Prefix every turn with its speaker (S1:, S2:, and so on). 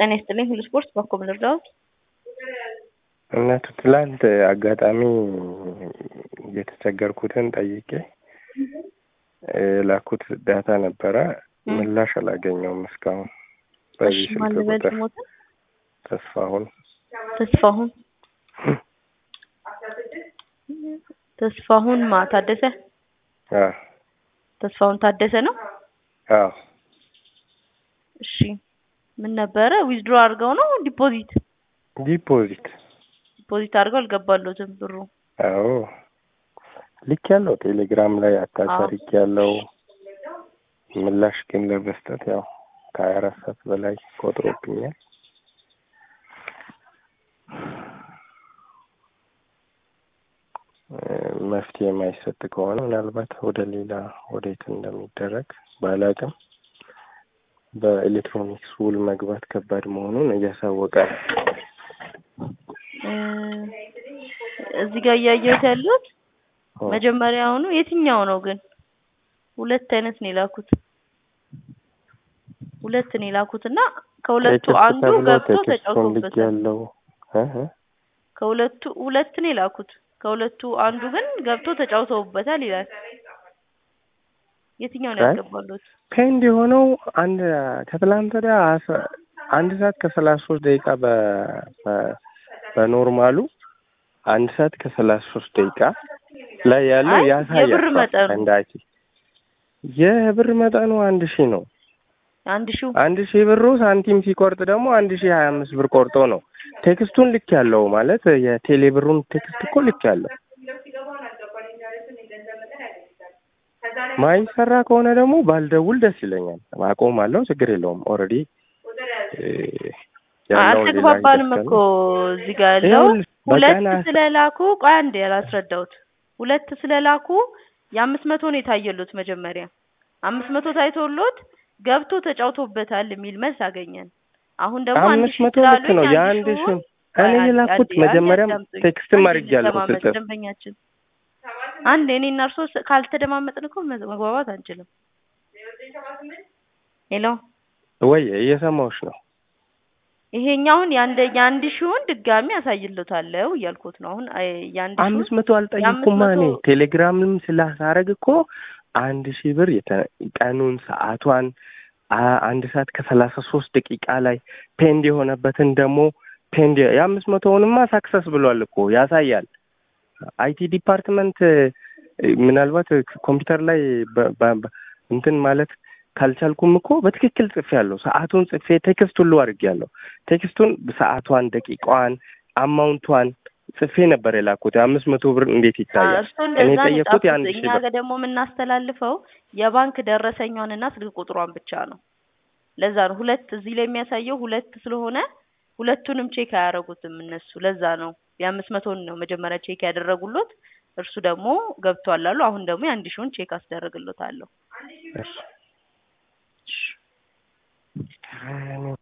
S1: ጤና ይስጥልኝ ሁሉ ስፖርት በኮም ልርዳዎት?
S2: እውነቱ ትላንት አጋጣሚ የተቸገርኩትን ጠይቄ የላኩት ዳታ ነበረ። ምላሽ አላገኘውም እስካሁን። በዚህ
S1: እሺ ማን
S2: ስልክ
S1: ልበል
S2: ቁጥር
S1: ስሞትን?
S2: ተስፋሁን
S1: ተስፋሁን ተስፋሁን ማ ታደሰ
S2: አ
S1: ተስፋሁን ታደሰ ነው።
S2: አዎ
S1: እሺ ምን ነበረ? ዊዝድሮ አድርገው ነው ዲፖዚት
S2: ዲፖዚት
S1: ዲፖዚት አድርገው አልገባለትም ብሩ።
S2: አዎ ልክ ያለው ቴሌግራም ላይ አታች
S1: አዎ።
S2: አድርጌ ያለው ምላሽ ግን ለመስጠት ያው ከሀያ አራት ሰዓት በላይ ቆጥሮብኛል። እ መፍትሄ የማይሰጥ ከሆነ ምናልባት ወደ ሌላ ወዴት እንደሚደረግ ባላቅም በኤሌክትሮኒክስ ውል መግባት ከባድ መሆኑን እያሳወቀ ነው።
S1: እ እዚህ ጋር እያየሁት ያሉት
S2: ኦ፣
S1: መጀመሪያውኑ የትኛው ነው ግን? ሁለት አይነት ነው የላኩት። ሁለት ነው የላኩት እና ከሁለቱ
S2: ቴክስት
S1: አንዱ
S2: ተብሎ
S1: ገብቶ
S2: ቴክስቱን ልክ
S1: ተጫውቶበታል።
S2: ያለው እ እ
S1: ከሁለቱ ሁለት ነው የላኩት። ከሁለቱ አንዱ ግን ገብቶ ተጫውተውበታል ይላል። የትኛው ነው
S2: አይ፣
S1: ያስገባሉት?
S2: ፔንድ የሆነው አንድ ከትላንት ወዲያ አስራ- አንድ ሰዓት ከሰላሳ ሶስት ደቂቃ በ በ- በኖርማሉ አንድ ሰዓት ከሰላሳ ሶስት ደቂቃ ላይ ያለው
S1: አይ
S2: ያሳያል።
S1: የብር መጠኑ
S2: እንደ አይቲ የብር መጠኑ አንድ ሺህ ነው።
S1: አንድ ሺው
S2: አንድ ሺህ ብሩ ሳንቲም ሲቆርጥ ደግሞ አንድ ሺህ ሀያ አምስት ብር ቆርጦ ነው። ቴክስቱን ልክ ያለው ማለት የቴሌ ብሩን ቴክስት እኮ ልክ ያለው ማይሰራ ከሆነ ደግሞ ባልደውል ደስ ይለኛል። አቆማለሁ፣ ችግር የለውም። ኦልሬዲ
S1: አልተግባባንም እኮ እዚህ ጋር ያለው ሁለት ስለላኩ ቆይ አንዴ ያላስረዳሁት ሁለት ስለላኩ የአምስት መቶ ነው የታየሉት መጀመሪያ አምስት መቶ ታይቶሎት ገብቶ ተጫውቶበታል የሚል መልስ አገኘን። አሁን ደግሞ አንድ
S2: አምስት
S1: ሺህ
S2: መቶ ልክ
S1: ስላሉኝ
S2: ነው።
S1: አንድ
S2: የአንድ
S1: ሺውን
S2: ሺህ እኔ
S1: አንዴ
S2: የላኩት
S1: አንዴ
S2: መጀመሪያም
S1: አዳምጡኝ።
S2: ቴክስትም
S1: አንዴ
S2: አድርጌያለሁ
S1: እንተማመጥ
S2: ስጽፍ
S1: ደንበኛችን አንድ እኔና እርሶ ስ- ካልተደማመጥን እኮ መ- መግባባት አንችልም። ሄሎ
S2: ወይ እየሰማሁሽ ነው።
S1: ይሄኛውን የአንድ የአንድ ሺውን ድጋሚ አሳይልታለሁ እያልኩት ነው። አሁን አይ የአንድ ሺውን
S2: አምስት መቶ
S1: የአምስት
S2: አልጠየቅኩማ እኔ
S1: መቶ
S2: ቴሌግራምም ስላሳረግ እኮ አንድ ሺህ ብር የተ- ቀኑን ሰዓቷን አ- አንድ ሰዓት ከሰላሳ ሶስት ደቂቃ ላይ ፔንድ የሆነበትን ደግሞ ፔንድ የአምስት መቶውንማ ሳክሰስ ብሏል እኮ ያሳያል። አይቲ ዲፓርትመንት እ፣ ምናልባት ኮምፒውተር ላይ በ- በ- በ- እንትን ማለት ካልቻልኩም እኮ በትክክል ጽፌ ያለሁ ሰዓቱን ጽፌ ቴክስት ሁሉ አድርጌያለሁ። ቴክስቱን ሰዓቷን፣ ደቂቃዋን፣ አማውንቷን ጽፌ ነበር የላኩት። የአምስት መቶ ብር እንዴት ይታያል?
S1: እርሱ
S2: እኔ
S1: እንደዛ ነው
S2: የጠየኩት
S1: የጻፉት።
S2: የአንድ
S1: እኛ
S2: ሺህ ብር
S1: ጋር ደግሞ የምናስተላልፈው የባንክ ደረሰኛዋንና ስልክ ቁጥሯን ብቻ ነው። ለዛ ነው ሁለት እዚህ ላይ የሚያሳየው ሁለት ስለሆነ ሁለቱንም ቼክ አያደርጉትም እነሱ። ለዛ ነው የአምስት መቶን ነው መጀመሪያ ቼክ ያደረጉሎት። እርሱ ደግሞ ገብቷል አሉ። አሁን ደግሞ የአንድ ሺውን ቼክ አስደረግሎታለሁ።
S2: እሺ። እኔ